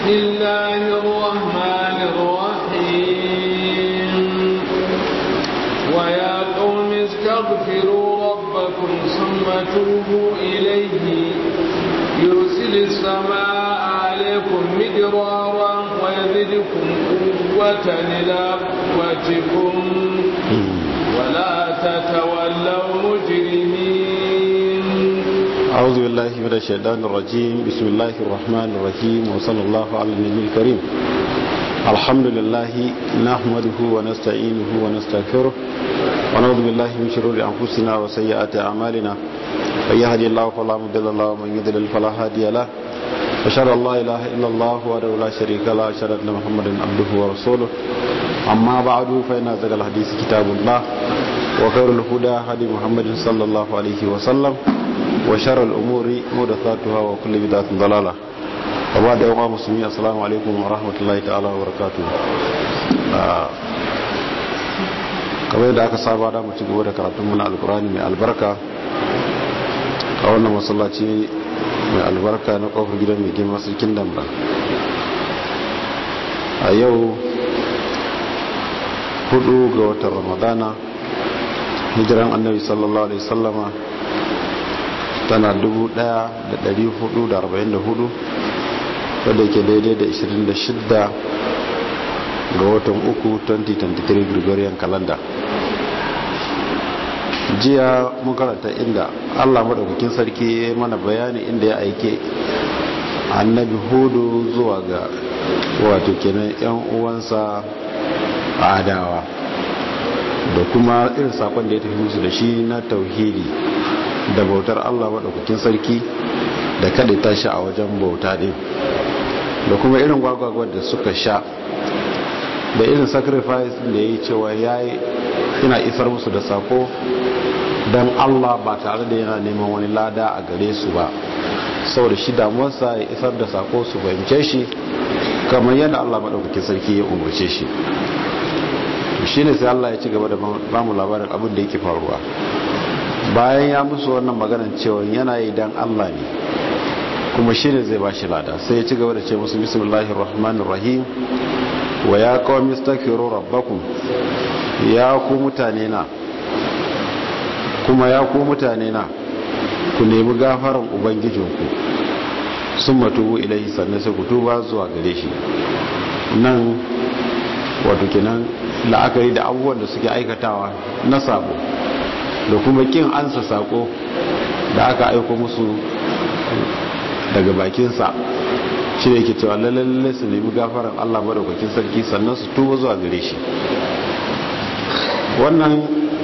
بسم الله الرحمن الرحيم ويا قوم استغفروا ربكم ثم توبوا إليه يرسل السماء عليكم مدرارا ويزدكم قوة إلى قوتكم ولا تتولوا مجرمين أعوذ بالله من الشيطان الرجيم بسم الله الرحمن الرحيم وصلى الله على النبي الكريم الحمد لله نحمده ونستعينه ونستغفره ونعوذ بالله من شرور أنفسنا وسيئات أعمالنا من يهدي الله فلا مضل له ومن يضلل فلا هادي له أشهد أن لا إله إلا الله وحده لا شريك له أشهد أن محمدا عبده ورسوله أما بعد فإن أصدق الحديث كتاب الله وخير الهدى هدي محمد صلى الله عليه وسلم وشر الأمور محدثاتها وكل بدعة ضلالة وبعد يوم مسلمين السلام عليكم ورحمة الله تعالى وبركاته kamar yadda aka saba da mu ci gaba da karatun muna alkurani mai albarka a wannan masallaci mai albarka na kofar gidan mai girma sarkin damba a yau hudu ga watan ramadana hijiran annabi sallallahu alaihi sallama tana 1444 wadda ke daidai da 26 ga watan uku 2023 gregorian calendar jiya mun karanta inda allah maɗaukakin sarki ya mana bayani inda ya aike annabi hudu zuwa ga wato kenan yan uwansa adawa da kuma irin sakon da ya tafi musu da shi na tauhidi da bautar allah maɗaukakin sarki da kada tashi a wajen bauta ɗin da kuma irin gwagwagwar da suka sha da irin sacrifice da ya yi cewa ya yi ina isar musu da sako don allah ba tare da yana neman wani lada a gare su ba saboda shi damuwarsa ya isar da sako su fahimce shi kamar yadda allah maɗaukakin sarki ya umarce shi shi ne sai allah ya ci gaba da bamu labarin abin da yake faruwa bayan ya musu wannan maganar cewa yana yi don allah ne kuma shi ne zai ba shi lada sai ya ci gaba da ce musu bismillahir rahmanir rahim wa ya qawmi astaghfiru rabbakum ya ku mutane na kuma ya ku mutane na ku nemi gafaran ubangijinku sun matubu ilaihi sannan sai ku tuba zuwa gare shi nan wato kenan la'akari da abubuwan da suke aikatawa na sabo da kuma kin ansa sako da aka aiko musu daga bakinsa shi ne yake cewa lalle su nemi gafaran Allah madaukakin sarki sannan su tuba zuwa gare shi wannan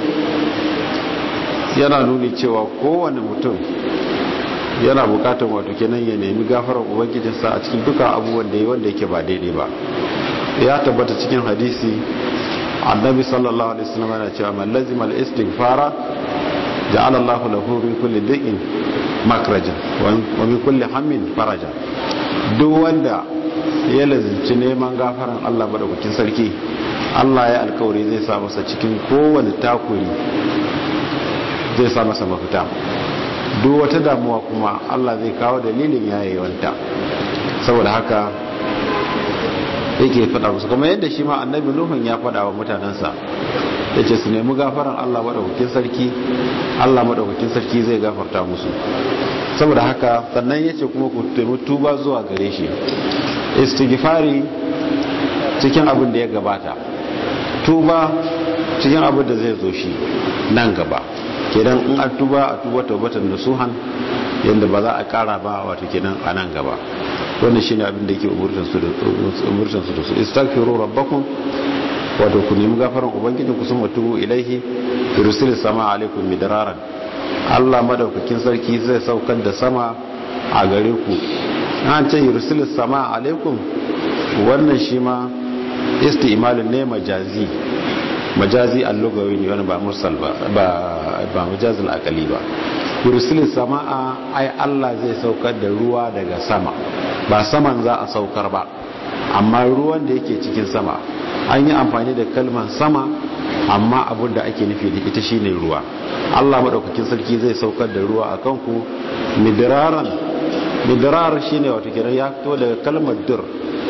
yana nuni cewa kowane mutum yana bukatar wato kenan ya nemi gafaran ubangijinsa a cikin duka abubuwan da yi wanda yake ba daidai ba ya tabbata cikin hadisi annabi sallallahu alaihi wasallam yana cewa man lazima al-istighfara ja'ala Allahu lahu min kulli da'in makraja wa min kulli hammin faraja duk wanda ya lazinci neman gafaran Allah madaukakin sarki Allah ya alkawari zai sa masa cikin kowane takuri zai sa masa mafita duk wata damuwa kuma Allah zai kawo dalilin yayewanta saboda haka yake faɗa musu kuma yadda shi ma annabi nuhun ya faɗa wa mutanensa ya ce su nemi gafaran Allah maɗaukakin sarki Allah maɗaukakin sarki zai gafarta musu saboda haka sannan ya ce kuma ku taimi tuba zuwa gare shi istighfari cikin abin da ya gabata tuba cikin abin da zai zo shi nan gaba kenan in an tuba a tuba taubatan da suhan yadda ba za a kara ba wato kenan a nan gaba wannan shine abin da yake umurtan su da su istaghfiru rabbakum wato ku nemi gafaran ubangijin ku sun tubu ilaihi yursilu sama alaikum midraran Allah madaukakin sarki zai saukar da sama a gare ku an ce yursilu sama alaikum wannan shi ma isti'malun ne majazi majazi allugawi ne wani ba mursal ba ba majazil akali ba yursilu sama'a ai Allah zai saukar da ruwa daga sama ba saman za a saukar ba amma ruwan da yake cikin sama an yi amfani da kalmar sama amma abin da ake nufi da ita shine ruwa Allah madaukakin sarki zai saukar da ruwa akan ku midraran midrar shine wato kiran ya fito daga kalmar dur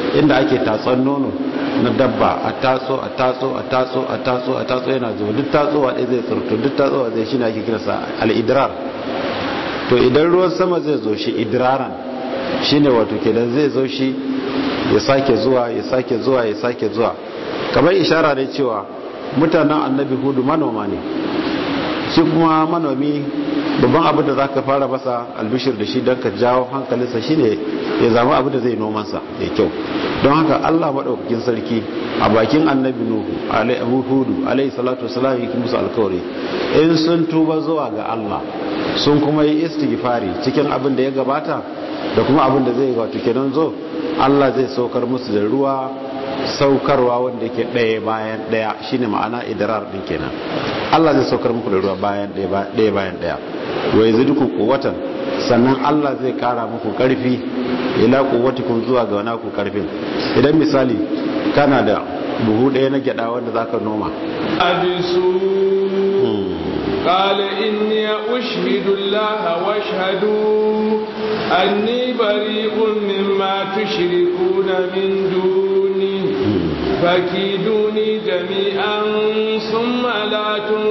inda ake tatson nono na dabba a tatso a tatso a tatso a tatso a tatso yana zuwa duk tatsowa ɗaya zai tsirto duk tatsowa zai shi ne ake kirasa al'idrar to idan ruwan sama zai zo shi idraran shi ne wato kenan zai zo shi ya sake zuwa ya sake zuwa ya sake zuwa kamar ishara ne cewa mutanen annabi hudu manoma ne shi kuma manomi babban abin da za ka fara masa albishir da shi don ka jawo hankalinsa shi ne ya zama abin da zai nomansa da kyau don haka allah maɗaukakin sarki a bakin annabi nuhu abu hudu alaihi salatu wasalam yi musu alkawari in sun tuba zuwa ga allah sun kuma yi istighfari cikin abin da ya gabata da kuma abin da zai wato kenan zo allah zai saukar musu da ruwa saukarwa wanda yake ɗaya bayan ɗaya shine ma'ana idrar din kenan Allah zai saukar muku da ruwa bayan ɗaya bayan ɗaya wa yaziduku quwwatan sannan Allah zai kara muku karfi ila quwwatikum zuwa ga wani ku karfin idan misali kana da buhu ɗaya na gyada wanda zaka noma abisu قال إني أشهد الله واشهدوا أني بريء مما تشركون من دونه فكيدوني جميعا ثم لا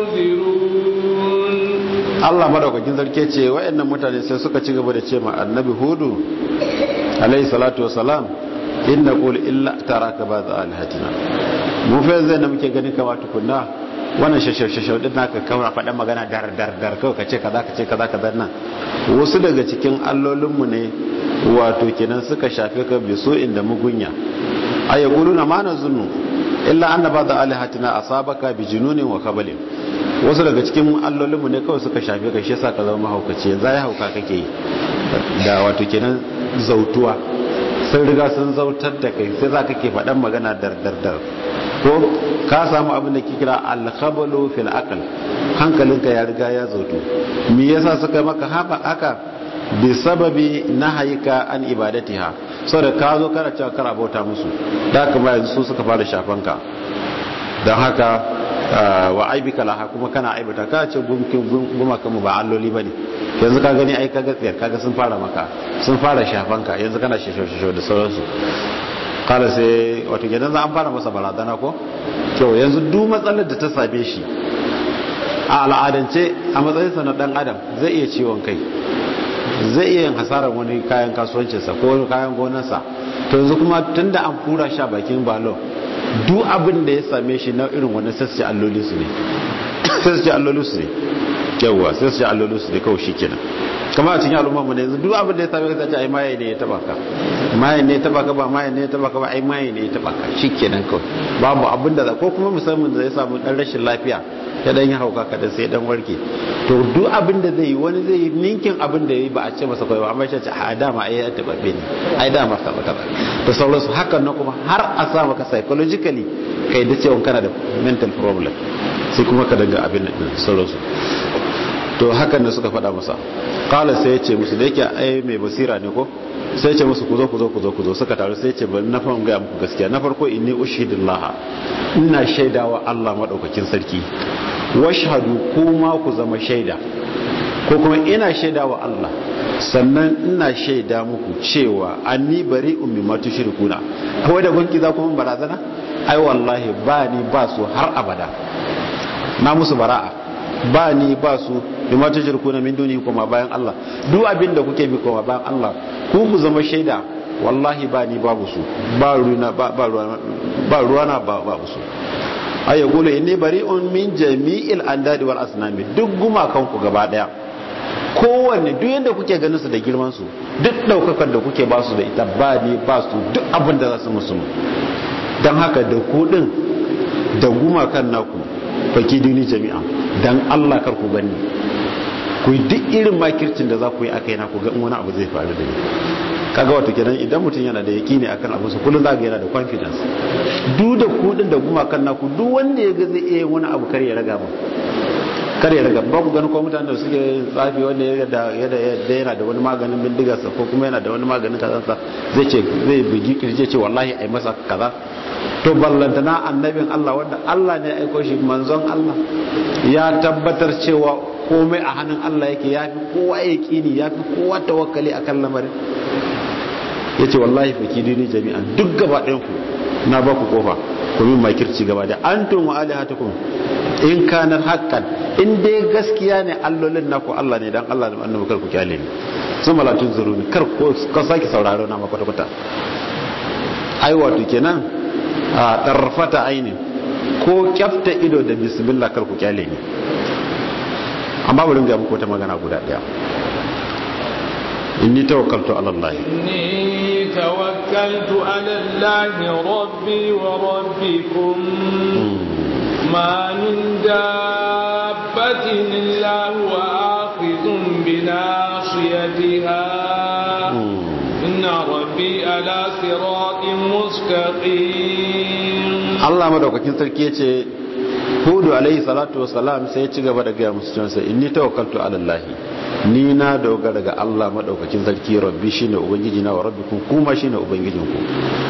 تنذرون Allah madaukakin sarki ce wayannan mutane sai suka ci gaba da ce ma annabi hudu alayhi salatu wasalam inna qul illa taraka ba'd alihatina mu fa zai da muke gani kama tukunna wannan shashashashau din naka kawai faɗa magana dar dar dar kawai kace kaza kace kaza kaza nan wasu daga cikin allolinmu ne wato kenan suka shafe ka biso inda mugunya ay yaquluna ma nazunnu illa anna ba'd alihatina asabaka bi jununin wa kabalin wasu daga cikin allolinmu ne kawai suka shafe ka shi yasa ka zama mahaukaci yanzu ya hauka kake yi da wato kenan zautuwa sun riga sun zautar da kai sai za ka ke faɗan magana dar dar dar ko ka samu abin da ke kira alkhabalu fil aql hankalinka ya riga ya zautu me yasa suka maka haka bi sababi nahayika an ibadatiha saboda ka zo kana cewa kar abota musu da kuma yanzu su suka fara shafan ka dan haka wa aibika laha kuma kana aibata ka ce gumkin gumaka mu ba alloli bane yanzu ka gani ai kaga tsiyar kaga sun fara maka sun fara shafan ka yanzu kana shisho shisho da sauransu kala sai wato gidan za an fara masa barazana ko to yanzu duk matsalar da ta same shi a al'adance a matsayinsa na dan adam zai iya ciwon kai zai iya yin hasarar wani kayan kasuwancinsa ko wani kayan gonarsa to yanzu kuma tunda an fura sha bakin balon duk abin da ya same shi na irin wani sassi alloli su ne sassi alloli su ne yawwa sassi alloli su ne kawai shi kenan kama a cikin al'umma mu ne yanzu duk abin da ya same ka ta ce ai maye ne ya taba ka maye ne ya taba ka ba maye ne ya taba ka ba ai maye ne ya taba ka shi kenan kawai babu abin da ko kuma musamman da ya samu dan rashin lafiya ya dan yi hauka kadan sai dan warke to duk abin da zai yi wani zai yi ninkin abin da ya yi ba a ce masa kawai ba amma shi ce a dama ai ya taba ne ai dama kaza kaza da sauransu hakan na kuma har a sa maka psychologically kai da cewa kana da mental problem sai kuma ka daga abin da sauransu to hakan da suka faɗa masa kala sai ya ce musu da yake ai mai basira ne ko sai ce musu ku zo ku zo ku zo ku zo suka taru sai ce bari na fahimga ga muku gaskiya na farko inni ushhidullah ina shaidawa Allah madaukakin sarki washhadu kuma ku zama shaida ko kuma ina shaidawa Allah sannan ina shaida muku cewa anni bari'un mimma tushrikuna kawai da gunki za ku mun barazana ai wallahi ba ni ba su har abada na musu bara'a ba ni ba su bima tushrikuna min duni kuma bayan Allah duk abin da kuke bi kuma bayan Allah ku ku zama shaida wallahi ba ni babu su ba ruwana ba ba ruwana ba babu su ay yaqulu inni bari'un min jami'il andadi wal asnami duk gumakan ku gaba daya kowanne duk yanda kuke ganin su da girman su duk daukakar da kuke ba su da ita ba ni ba su duk abin da za su musu dan haka da ku din da gumakan naku faki duni jami'a dan Allah kar ku gani ku duk irin makircin da za ku yi akai na ku ga wani abu zai faru da ni kaga wato kenan idan mutum yana da yakini akan abu su kullun zaka yana da confidence duk da ku din da kuma kan naku duk wanda ya ga zai iya wani abu kar ya raga ba kar ya raga ba ku gani ko mutanen da suke tsafi wanda ya da yana da wani maganin bindigarsa ko kuma yana da wani maganin kazansa zai ce zai bugi kirje ce wallahi ai masa kaza to ballantana annabin Allah wanda Allah ne ya aiko shi manzon Allah ya tabbatar cewa komai a hannun Allah yake ya fi kowa ya kini ya fi kowa tawakkali akan lamarin yace wallahi fakiduni jami'an duk gaba ɗayan ku na ba ku kofa ku min makirci gaba da antum wa alihatukum in kana haqqan in dai gaskiya ne allolin naku Allah ne dan Allah da annabi kar ku kyale ni sun malatun zuruni kar ko ka saki sauraro na makwata kwata ai wato kenan a tarfata aini ko kyafta ido da bismillah kar ku kyale ni amma bari ga muku wata magana guda daya inni tawakkaltu ala Allah inni tawakkaltu ala Allah rabbi wa rabbikum ma min dabbatin illa huwa akhidhun bi nasiyatiha inna rabbi ala siratin mustaqim Allah madaukakin sarki yace Hudu alaihi salatu wassalam sai ya ci gaba da gaya musu cewa inni tawakkaltu ala Allah ni na dogara ga Allah madaukakin sarki rabbi shine ubangiji na wa rabbikum kuma shine ubangijin ku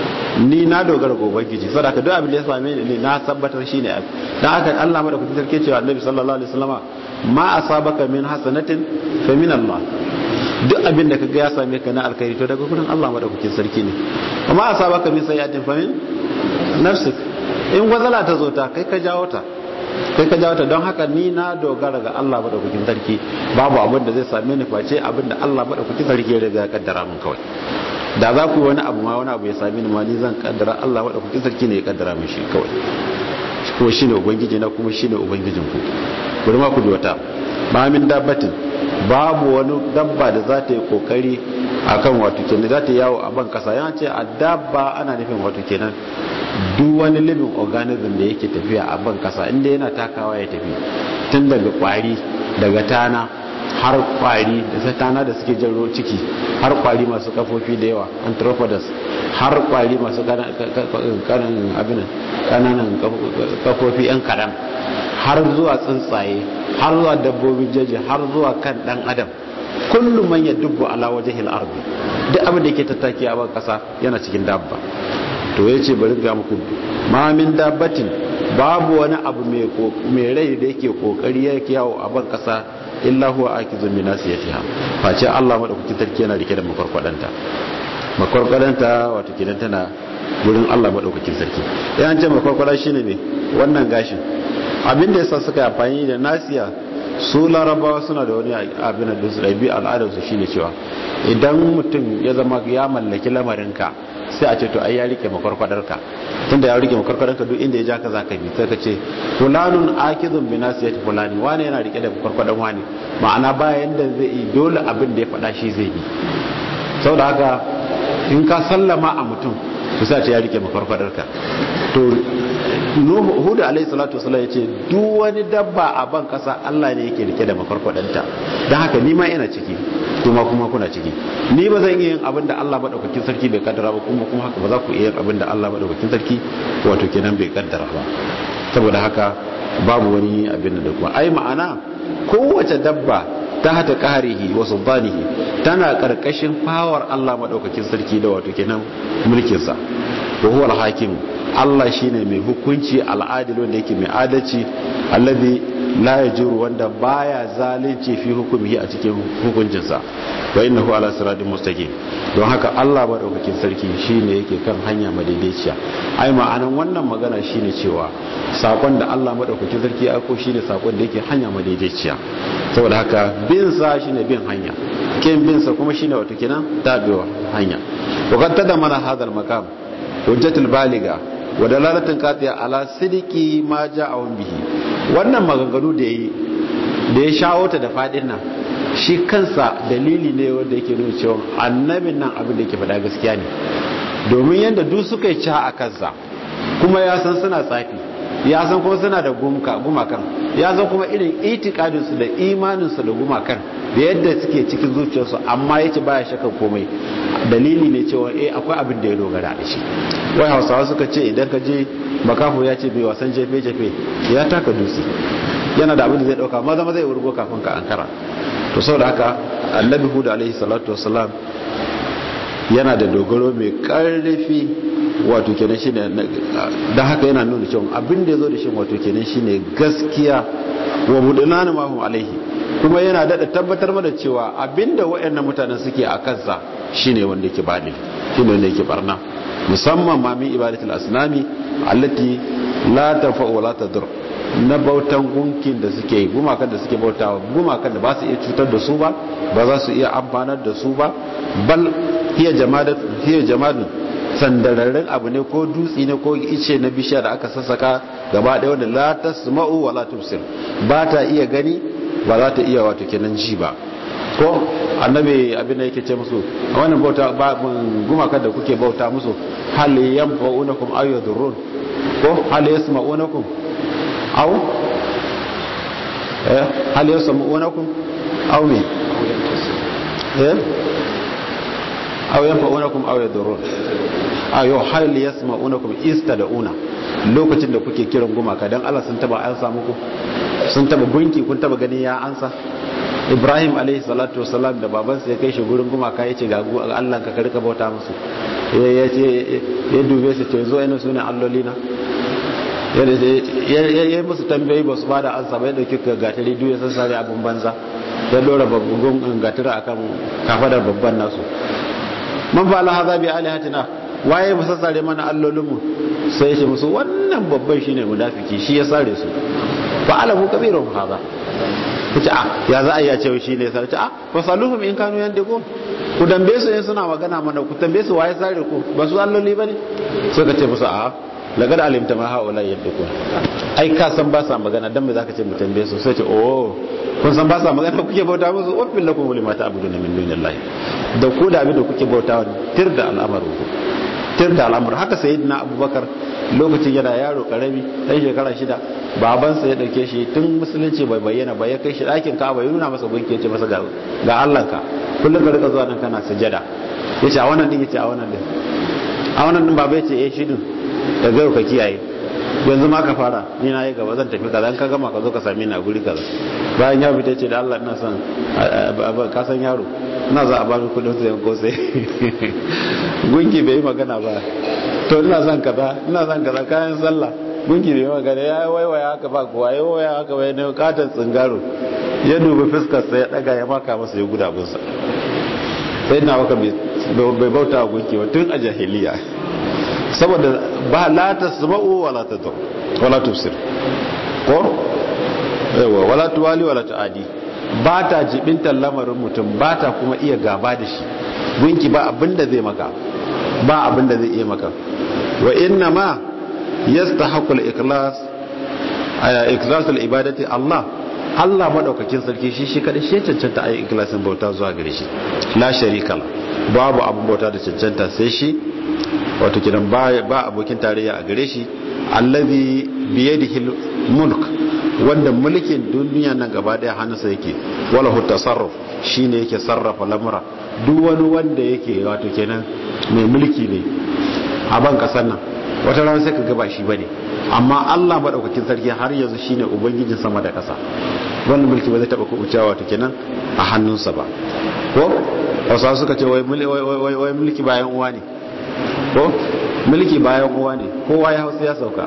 ni na dogara ga ubangiji saboda duk abin da ya same ni na tabbatar shine dan haka Allah madaukakin sarki cewa Annabi sallallahu alaihi wasallama ma asabaka min hasanatin fa min Allah duk abin da kaga ya same ka na alkhairi to daga gurin Allah madaukakin sarki ne amma asabaka min sayyatin fa min nafsik in gwazala ta zo ta kai ka jawo ta kai ka jawo ta don haka ni na dogara ga Allah madaukakin sarki babu abin da zai same ni face abin da Allah madaukakin sarki ya riga ya kaddara min kawai da za ku yi wani abu ma wani abu ya same ni ma ni zan kaddara Allah madaukakin sarki ne ya kaddara min shi kawai kuma shine ubangiji na kuma shine ubangijin ku bari ma ku ji wata ba min dabbatin babu wani dabba da za ta yi kokari akan wato kenan za ta yawo a ban kasa yana ce a dabba ana nufin wato kenan duk wani living organism da yake tafiya a ban kasa inda yana takawa ya tafi tun daga kwari daga tana har kwari da sai tana da suke jaro ciki har kwari masu kafofi da yawa anthropodas har kwari masu kananan abin kananan kafofi yan kadan har zuwa tsuntsaye har zuwa dabbobin jeji har zuwa kan dan adam kullum man ya dubbu ala wajhil ardi duk abin da yake tattaki a ban kasa yana cikin dabba to yace bari ga muku ma min dabbatin babu wani abu mai rai da yake kokari yake yawo a ban kasa illa huwa akizun min nasiyatiha face Allah madaukakin sarki yana rike da makwarkwadanta makwarkwadanta wato kidan tana gurin Allah madaukakin sarki yan ce makwarkwada shine ne wannan gashin abin da yasa suka amfani da nasiya su larabawa suna da wani abin da su ɗabi al'adarsu shine cewa idan mutum ya zama ya mallaki lamarinka sai a ce to ai ya rike makwarkwadarka tunda ya rike makwarkwadarka duk inda ya ja ka zaka bi sai ka ce fulanun akizun bi nasiyati fulani wani yana rike da makwarkwadar wani ma'ana bayan da zai yi dole abin da ya faɗa shi zai bi saboda haka in ka sallama a mutum to sai a ce ya rike makwarkwadarka to hudu alaihi salatu wasallam yace duk wani dabba a ban kasa Allah ne yake rike da makwarkwadanta dan haka ni ma ina ciki kuma kuma kuna ciki ni ba zan iya yin abin da Allah madaukakin sarki bai kaddara ba kuma kuma haka ba za ku iya yin abin da Allah madaukakin sarki wato kenan bai kaddara ba saboda haka babu wani abin da kuma ai ma'ana kowace dabba ta hata qahrihi wa sultanihi tana karkashin fawar Allah madaukakin sarki da wato kenan mulkin sa wa huwa al-hakim Allah shine mai hukunci al'adil wanda yake mai adalci alladhi la yajuru wanda baya zalunci fi hukumihi a cikin hukuncinsa wa innahu ala siratin mustaqim don haka Allah madaukakin sarki shine yake kan hanya madaidaiciya ai ma'anan wannan magana shine cewa sakon da Allah madaukakin sarki ya aiko shine sakon da yake hanya madaidaiciya saboda haka bin sa shine bin hanya kin bin sa kuma shine wato kenan tabewa hanya wa qad tadamana hadal maqam hujjatul baliga wa dalalatin qati'a ala sidiki ma ja'a bihi wannan maganganu da yi da ya shawo ta da fadin nan shi kansa dalili ne wanda yake nuna cewa annabin nan abin da yake faɗa gaskiya ne domin yadda duk suka yi ca a kansa kuma ya san suna tsafi ya san kuma suna da gumakan ya san kuma irin itikadinsu da imaninsu da gumakan da yadda suke cikin zuciyarsu amma ya ce baya shakar komai dalili ne cewa eh akwai abin da ya dogara da shi wai hausawa suka ce idan ka je makafo ya ce bai wasan jefe-jefe ya taka dutse yana da abin da zai dauka maza maza ya wurgo kafin ka ankara to saboda haka annabi hudu alaihi salatu wasalam yana da dogaro mai karfi wato kenan shine da haka yana nuna cewa abin da yazo da shi wato kenan shine gaskiya wa mudunana ma hum alaihi kuma yana daɗa tabbatar mana cewa abinda waɗannan mutanen suke a kansa shine wanda yake baɗi shine wanda yake barna musamman ma min ibadatul asnami allati la tanfa wa la tadur na bautan gunkin da suke yi gumakan da suke bautawa gumakan da ba su iya cutar da su ba ba za su iya amfanar da su ba bal hiya jamadat hiya jamadun sandararren abu ne ko dutsi ne ko ice na bishiya da aka sassaka gaba ɗaya wanda la tasma'u wa la tubsir ba ta iya gani ba za ta iya wato kenan ji ba ko annabi abin da yake ce musu a wannan bauta ba gumakan da kuke bauta musu hal yanfa'unakum aw yadurrun ko hal yasma'unakum aw eh hal yasma'unakum aw me eh aw yanfa'unakum aw yadurrun ayo hal yasma'unakum istada'una lokacin da kuke kiran gumaka dan Allah sun taba an samu ku sun taba gunki kun taba gani ya ansa Ibrahim alaihi salatu wasalam da babansa ya kai shi gurin gumaka yace ga Allah ka karka bauta musu ya ce ya dube su ce zo ina sunan allolina ya yi musu tambayi ba su ba da ansa bai dauki gatari duk ya sassare abin banza ya dora babban gatari akan kafadar babban nasu man fa la hadha bi alihatina waye mu sassare mana allolinmu sai shi musu wannan babban shine munafiki shi ya sare su fa alamu kabirun hadha kace a ya za a yi a ce shi ne sai a fa saluhum in kanu yandiku ku dambe su in suna magana mana ku tambaye su waye sare ku ba su alloli bane sai ka ce musu a lagad alimta ma haula yandiku ai ka san ba sa magana dan me zaka ce mu tambaye su sai ce oh kun san ba sa magana kuke bauta musu waffin lakum lima ta'buduna min dunillahi da ku da abin da kuke bautawa tir da al'amaru tir da al'amur haka sayyidina abubakar lokacin yana yaro karami dan shekara shida babansa ya dauke shi tun musulunci bai bayyana ba ya kai shi dakin ka'aba ya nuna masa gunki ya ce masa ga Allah ka kullum ka rika zuwa nan kana sujada yace a wannan din yace a wannan din a wannan din baba yace eh shi din da garo ka kiyaye yanzu ma ka fara ni na yi gaba zan tafi kaza ka gama ka zo ka same ni a guri kaza bayan ya fita ce da Allah ina son ka san yaro ina za a ba mi kudin sayan kosai gunki bai yi magana ba to ina son kaza ina son kaza kayan sallah gunki bai yi magana ya waiwaya haka ba kuwa ya waiwaya haka bai ne katon tsingaro ya dubi fuskar sa ya daga ya maka masa ya guda bunsa sai na waka bai bauta wa gunki ba tun a jahiliya saboda ba la tasma'u wala tadur wala tufsir ko yawa wala tuwali wala tuadi ba ta jibintar lamarin mutum ba ta kuma iya gaba da shi gunki ba abinda zai maka ba abinda zai iya maka wa inna ma yastahiqu al-ikhlas aya ikhlasul ibadati Allah Allah madaukakin sarki shi shi kada shi cancanta ayi ikhlasin bauta zuwa gare shi la sharika babu abun bauta da cancanta sai shi wato kidan ba abokin tarayya a gare shi allazi biyadihi mulk wanda mulkin duniya nan gaba daya hannunsa yake wala hu tasarruf shine yake sarrafa lamura duk wani wanda yake wato kenan mai mulki ne a ban kasar nan wata rana sai ka ga ba shi bane amma Allah madaukakin sarki har yanzu shine ubangijin sama da kasa wannan mulki ba zai taba kubucewa wato kenan a hannunsa ba ko wasu suka ce wai mulki bayan uwa ne ko mulki bayan uwa ne kowa ya hausa ya sauka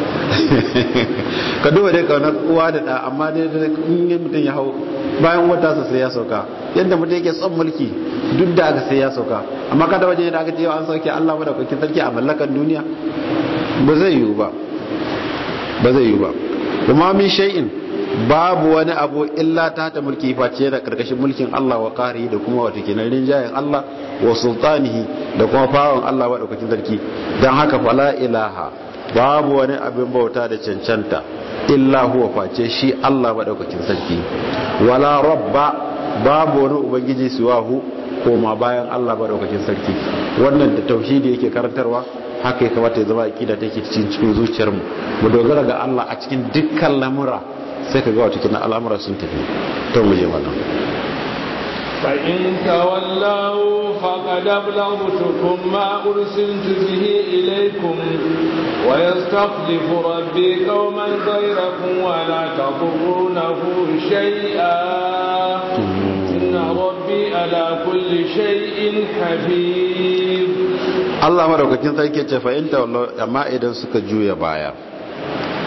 ka duba dai kaunar uwa da da amma dai in mutum ya hau bayan wata sai ya sauka yadda mutum yake son mulki duk da aka sai ya sauka amma kada wajen da aka ce an sauke Allah da kwakin sarki a mallakan duniya ba zai yiwu ba ba zai yiwu ba kuma min shay'in babu wani abu illa ta ta mulki face da karkashin mulkin Allah wa qari da kuma wata kenan rinjayen Allah wa sultanihi da kuma fawon Allah wa daukakin sarki dan haka fala ilaha babu wani abin bauta da cancanta illa huwa face shi Allah wa daukakin sarki wala rabba babu wani ubangiji siwahu koma bayan Allah wa daukakin sarki wannan da tauhidi yake karantarwa haka ya kamata ya zama aqida take cikin cikin zuciyarmu mu dogara ga Allah a cikin dukkan lamura sai ka ga wata kina al'amura sun tafi to mu je wannan فإن تولوا فقد أبلغتكم ما أرسلت به إليكم ويستخلف ربي قوما غيركم ولا تضرونه شيئا إن ربي على كل شيء حفيظ Allah madaukakin sarki ce fa in tawallo amma idan suka juya baya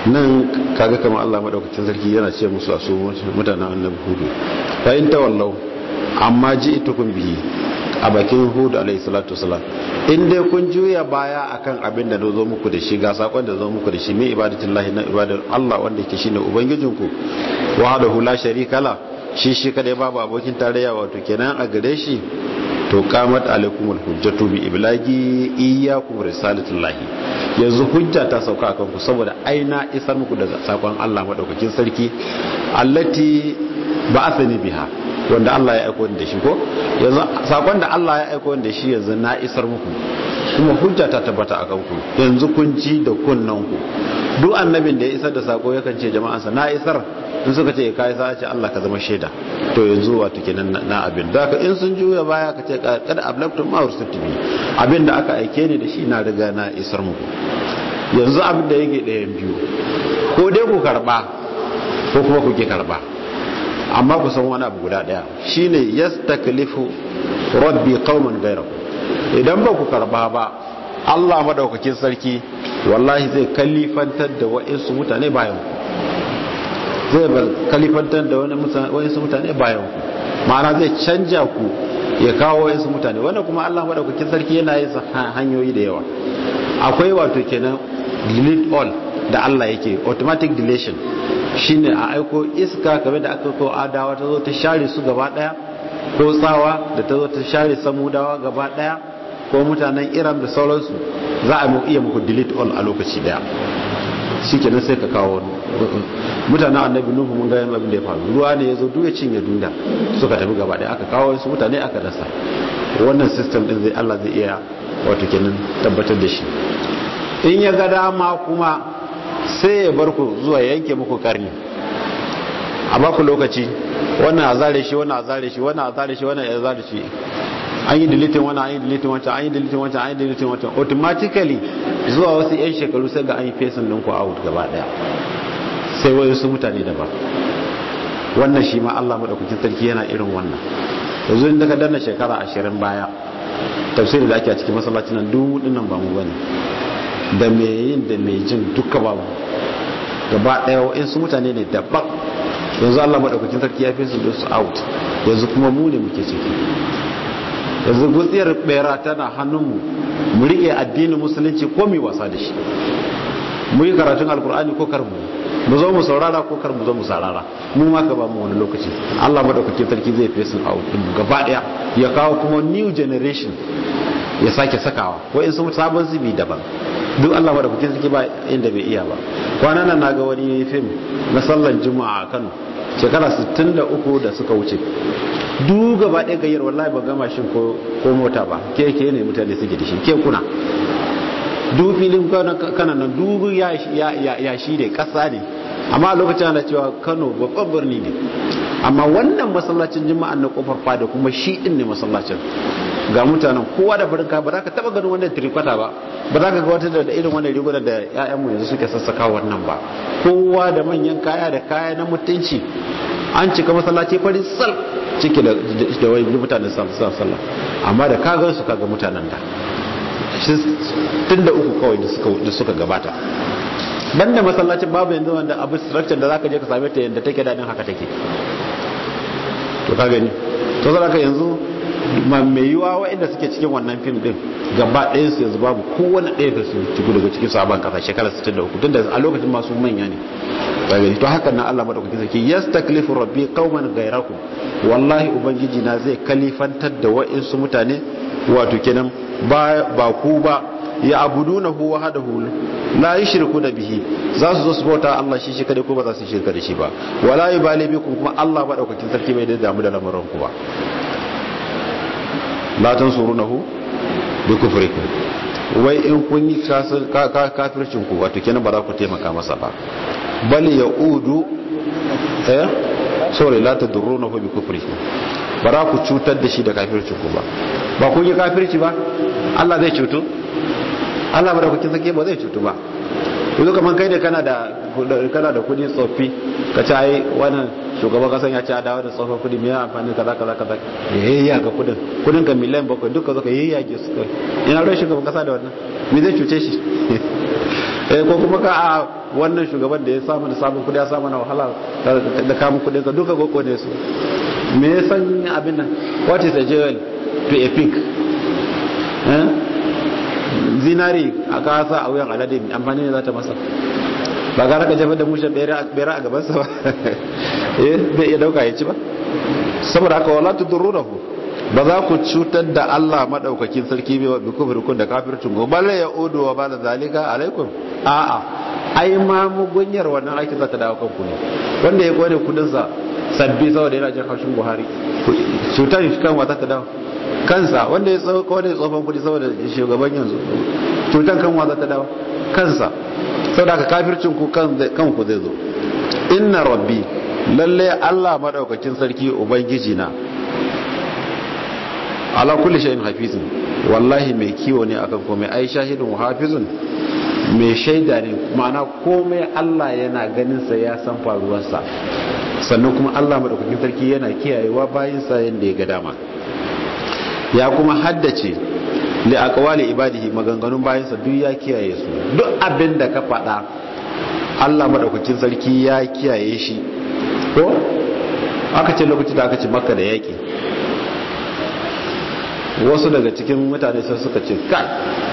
nan kaga kamar Allah madaukakin sarki yana ce musu a su mutanen annabi hudu fa in tawallau amma ji'tukum bihi a bakin hudu alayhi salatu wasalam in dai kun juya baya akan abin da zo muku da shi ga sakon da zo muku da shi mai ibadatullahi na ibadar Allah wanda yake shine ubangijinku wahdahu la sharika la shi shi kadai babu abokin tarayya wato kenan a gare shi to qamat alaikumul hujjatu bi iblagi iyyakum risalatullahi yanzu hujja ta sauka akan ku saboda aina isar muku daga sakon Allah madaukakin sarki allati ba'athani biha wanda Allah ya aiko da shi ko yanzu sakon da Allah ya aiko da shi yanzu na isar muku kuma hujja ta tabbata akan ku yanzu kun ji da kunnan ku duk annabin da ya isar da sako yakan ce jama'ansa na isar in suka ce kai sa ce Allah ka zama shaida to yanzu wato kenan na abin da ka in sun juya baya ka ce kad ablaqtum ma ursiltu bi abin da aka aike ni da shi na riga na isar muku yanzu abin da yake ɗayan biyu ko dai ku karba ko kuma ku ke karba amma ku san wani abu guda daya shine yastaklifu rabbi qauman ghayrakum idan ba ku karba ba Allah madaukakin sarki wallahi zai kalifantar da wa'insu mutane bayan ku zai kalifantar da wa'insu mutane bayan ku ma'ana zai canja ku ya kawo wa'insu mutane wanda kuma Allah madaukakin sarki yana yin hanyoyi da yawa akwai wato kenan delete all da Allah yake automatic deletion shine a aiko iska kamar da aka kawo adawa ta zo ta share su gaba daya ko tsawa da ta zo ta share samudawa gaba daya ko mutanen iran da sauransu za a iya muku delete all a lokaci daya shi kenan sai ka kawo mutanen annabi nuhu mun gaya abin da ya faru ruwa ne ya zo duk ya cinye duniya suka tafi gaba daya aka kawo su mutane aka dasa wannan system din zai Allah zai iya wato kenan tabbatar da shi in ya ga dama kuma sai ya bar ku zuwa yanke muku karni a baku lokaci wannan a zare shi wannan a zare shi wannan a zare shi wannan a zare shi an yi deleting wannan an yi deleting wancan an yi deleting wancan an yi deleting wancan automatically zuwa wasu yan shekaru sai ga an yi fesin ɗinku out gaba ɗaya sai wayo su mutane daban wannan shi ma Allah madaukakin sarki yana irin wannan yanzu in daga danna shekara ashirin baya tafsirin da ake a cikin masallacin nan duk dinnan ba mu bane da me yin da me jin duka babu gaba daya wa'insu mutane ne daban yanzu Allah maɗaukakin sarki ya fi su su out yanzu kuma mu ne muke ciki yanzu gutsiyar bera tana hannunmu mu riƙe addinin musulunci ko mu wasa da shi mu yi karatun alkur'ani ko kar mu mu zo mu saurara ko kar mu zo mu saurara mu ma ka ba mu wani lokaci Allah maɗaukakin sarki zai fi su out gaba daya ya kawo kuma new generation ya sake sakawa wa'insu sabon zubi daban duk Allah da kuke suke ba inda bai iya ba kwanan nan naga wani fim na sallan juma'a a Kano shekara 63 da suka wuce duk gaba ɗaya gayyar wallahi ba gama shin ko mota ba ke ke ne mutane suke da shi ke kuna duk filin kanan nan duk ya shi ne ƙasa ne amma a lokacin ana cewa Kano babban birni ne amma wannan masallacin juma'an na kofar fada kuma shi din ne masallacin ga mutanen kowa da farin ba za ka taba ganin wannan tirikwata ba ba za ka ga wata da irin wannan riguna da 'ya'yanmu yanzu suke sassaka wannan ba kowa da manyan kaya da kaya na mutunci an cika masallaci farin sal ciki da wani mutanen sallah amma da kagan su kaga mutanen da tun da uku kawai da suka gabata banda masallacin babu yanzu wanda abu structure da zaka je ka same ta yadda take dadin haka take to ka gani to zaka yanzu mai yiwa waɗanda suke cikin wannan fim din gaba ɗayan su yanzu babu kowane ɗaya da su ciku daga cikin sabon kasa shekara 63 tunda a lokacin masu manya ne gani to haka nan Allah madaukakin sarki yastaklifu rabbi qauman ghayrakum wallahi ubangiji na zai kalifantar da wa'insu mutane wato kenan ba ba ku ba ya abudunahu wahdahu la yushriku da bihi za su zo su bauta Allah shi shi kadai ko ba za su shirka da shi ba wala yubali bikum kuma Allah madaukakin sarki bai da damu da lamarin ku ba la tansurunahu bi kufrikum wai in kun yi kafircin ku wato kenan ba za ku taimaka masa ba bal yaudu eh sorry la tadurrunahu bi kufrikum ba za ku cutar da shi da kafircin ku ba ba kun yi kafirci ba Allah zai cutu Allah bada kukin sake ba zai cutu ba yanzu kamar kai da kana da kana da kudi tsoffi ka ci ai wannan shugaban kasan ya ci a dawo da tsoffin kudi mai amfani kaza kaza kaza ya yayya ga kudin kudin ka miliyan bakwai duka zaka yayya ke su kai ina rai shugaban kasa da wannan me zai cuce shi eh ko kuma ka a wannan shugaban da ya samu da samun kudi ya samu na wahala da kamun kudin ka duka goko ne su me ya san abin nan what is a jewel to a pig eh zinari a kasa a wuyan alade amfani ne za ta masa ba gara ka jefar da mushen bera a gabansa ba eh bai iya dauka ya ci ba saboda haka wala tudurruhu ba za ku cutar da Allah madaukakin sarki bai bi kufurkun da kafircin go balla ya udu wa bala zalika alaikum a'a ai ma mugunyar wannan aiki za ta dawo kanku ne wanda ya kone kudin sa sabbi saboda yana jin haushin Buhari cutar shi kan wata ta dawo kansa wanda ya tsawo kone tsofan kudi saboda shugaban yanzu cutar kan wata ta dawo kansa saboda ka kafircin ku kanku zai zo inna rabbi lalle Allah madaukakin sarki ubangiji na ala kulli shay'in hafizun wallahi mai kiwo ne akan komai ai shahidun hafizun mai shaida ne ma'ana komai Allah yana ganin sa ya san faruwar sa sannan kuma Allah madaukakin sarki yana kiyayewa bayin sa yanda ya ga dama ya kuma haddace li aqwali ibadihi maganganun bayin sa duk ya kiyaye su duk abin da ka faɗa Allah madaukakin sarki ya kiyaye shi ko aka ce lokacin da aka ce makka da yaki wasu daga cikin mutane sai suka ce kai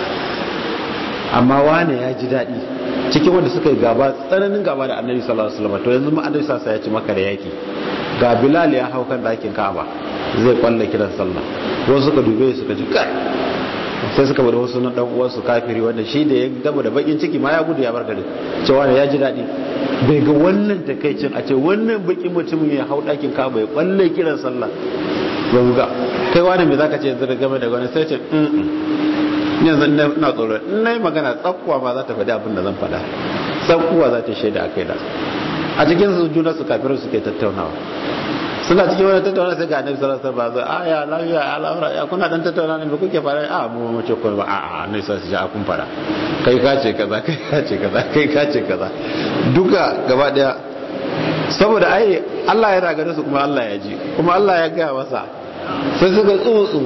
amma wane ya ji daɗi cikin wanda suka yi gaba tsananin gaba da annabi sallallahu alaihi wasallam to yanzu ma annabi sallallahu alaihi ya ci maka da yaki ga bilal ya hau kan dakin ka'aba zai kwalla kiran sallah wasu suka dube suka ji kai sai suka bada wasu na dan uwansu kafiri wanda shi da ya gaba da bakin ciki ma ya gudu ya bar gari cewa ya ji daɗi bai ga wannan takaicin a ce wannan bakin mutumin ya hau dakin ka'aba ya kwalla kiran sallah ya buga kai wani mai zaka ce yanzu da game da wani sai ce yanzu ina tsoro in na yi magana tsakkuwa ma za ta faɗi abin da zan faɗa tsakkuwa za ta shaida a kai da a cikin su juna su kafirin suke tattaunawa suna cikin wani tattaunawa sai ga annabi sallallahu alaihi wasallam ba ya lafiya ya lafiya ya kuna dan tattauna ne ba kuke fara a mu mu ce ko ba a a annabi sallallahu alaihi wasallam kun fara kai ka ce kaza kai ka ce kaza kai ka ce kaza duka gaba daya saboda ai Allah ya ragare su kuma Allah ya ji kuma Allah ya gaya masa sai suka tsutsu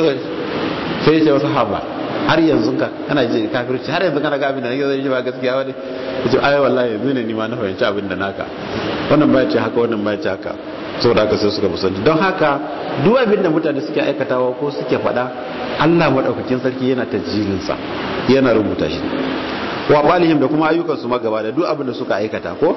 sai ya ce wasu haba har yanzu ka kana ji kafirci har yanzu kana ga abin da nake zai ji ba gaskiya wani ya ce ai wallahi yanzu ne ni ma na fahimci abin da naka wannan ba ce haka wannan ba ce haka saboda haka sai suka musanci don haka duk abin da mutane suke aikatawa ko suke faɗa Allah madaukakin sarki yana tajjilin sa yana rubuta shi wa balihim da kuma ayyukan su magaba da duk abin da suka aikata ko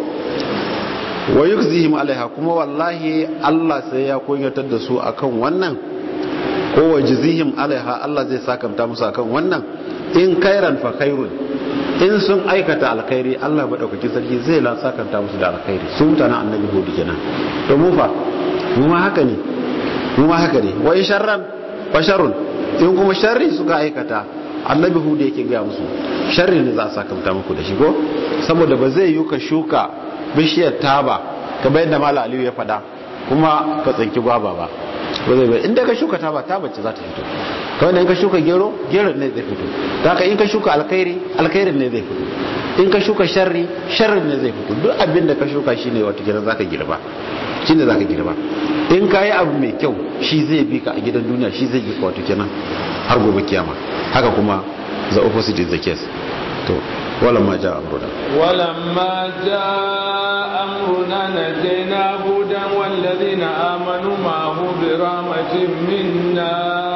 wa yukzihim alaiha kuma wallahi Allah sai ya kunyatar da su akan wannan ko wa jizihim alaiha Allah zai sakamta musu akan wannan in kairan fa khairun in sun aikata alkhairi Allah madaukaki sarki zai la sakamta musu da alkhairi su mutanen annabi hudu kenan to mu fa mu ma haka ne mu ma haka ne wa in sharran fa sharrun in kuma sharri suka aikata annabi hudu yake ga musu sharri ne za a sakamta muku da shi ko saboda ba zai yi ka shuka bishiyar taba kamar yadda mala aliyu ya faɗa kuma ka tsanki gwaba ba ba zai bai inda ka shuka taba taba ce za ta fito kawai in ka shuka gero gero ne zai fito ta ka in ka shuka alkhairi alkhairin ne zai fito in ka shuka sharri sharrin ne zai fito duk abin da ka shuka shine wata gidan zaka girba shine zaka girba in ka yi abu mai kyau shi zai bi ka a gidan duniya shi zai bi ka wato kenan har gobe kiyama haka kuma the opposite is the case to ولما جاء أمرنا ولما جاء أمرنا نجينا هودا والذين آمنوا معه برحمة منا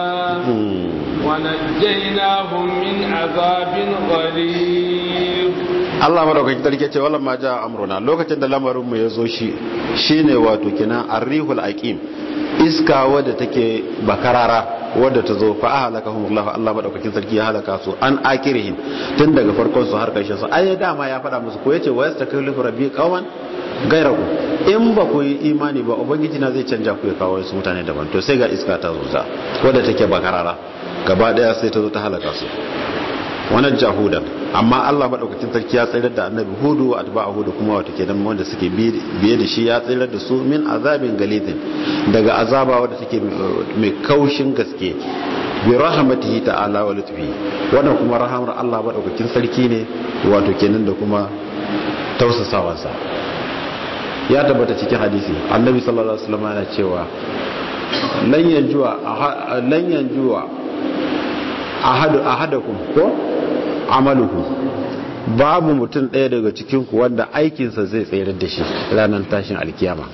ونجيناهم من عذاب غليظ Allah madaukakin sarki ce wala ma ja amruna lokacin da lamarin mu yazo shi shine wato kina arrihul aqim iska wadda take bakarara wadda ta zo fa ahlakahum Allah Allah madaukakin sarki ya halaka su an akirihim tun daga farkon su har karshen su ai dama ya fada musu ko yace wa yastaklifu rabbi qauman gairaku in ba ku yi imani ba ubangiji na zai canja ku ya kawo su mutane daban to sai ga iska ta zo ta wadda take bakarara gaba daya sai ta zo ta halaka su wannan jahudan amma Allah madaukakin sarki ya tsayar da annabi hudu atba'a hudu kuma wata kenan wanda suke biye da shi ya tsayar da su min azabin galidin daga azaba wanda take mai kaushin gaske bi rahmatihi ta'ala wa lutfi wannan kuma rahamar Allah madaukakin sarki ne wato kenan da kuma tausasawansa ya tabbata cikin hadisi annabi sallallahu alaihi wasallam yana cewa lan yanjuwa lan yanjuwa ahadu ahadakum ko amaluhu babu mutum ɗaya daga cikin ku wanda aikinsa zai tsayar da shi ranar tashin alkiyama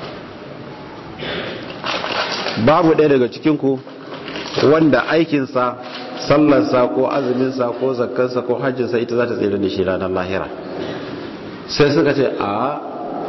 babu ɗaya daga cikin ku wanda aikinsa sallarsa ko azuminsa ko zakkansa ko hajjinsa ita za ta tsayar da shi ranar lahira sai suka ce a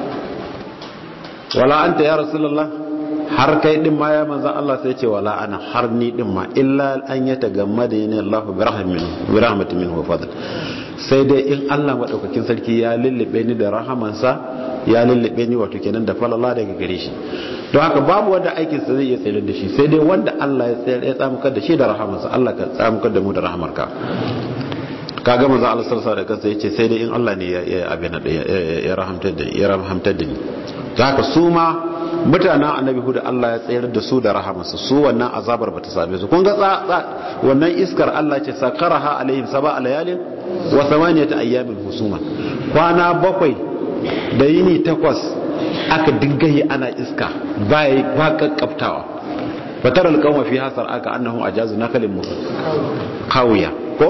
wala anta ya rasulullah har kai din ma ya manzan Allah sai ce wala ana har ni din ma illa an ya tagamma da yana Allah bi rahmin bi rahmatin min wa fadl sai dai in Allah madaukakin sarki ya lullube ni da rahamansa ya lullube ni wato kenan da falala daga gare shi don haka babu wanda aikin sa zai iya tsayar da shi sai dai wanda Allah ya tsayar ya tsamukar da shi da rahamansa Allah ka tsamukar da mu da rahamarka kaga manzo Allah sallallahu alaihi wasallam yace sai dai in Allah ne ya abin da ya rahamtar da ya rahamtar da ni to haka su ma mutanen annabi hudu Allah ya tsayar da su da rahamarsa su wannan azabar bata same su kun ga wannan iskar Allah ce sakaraha alaihim sab'a layalin wa thamaniyata ayyamin husuma kwana bakwai da yini takwas aka dinga yi ana iska ba ba kakkaftawa fatar alqawma fi hasar aka annahum ajazu nakalin mu kawiya ko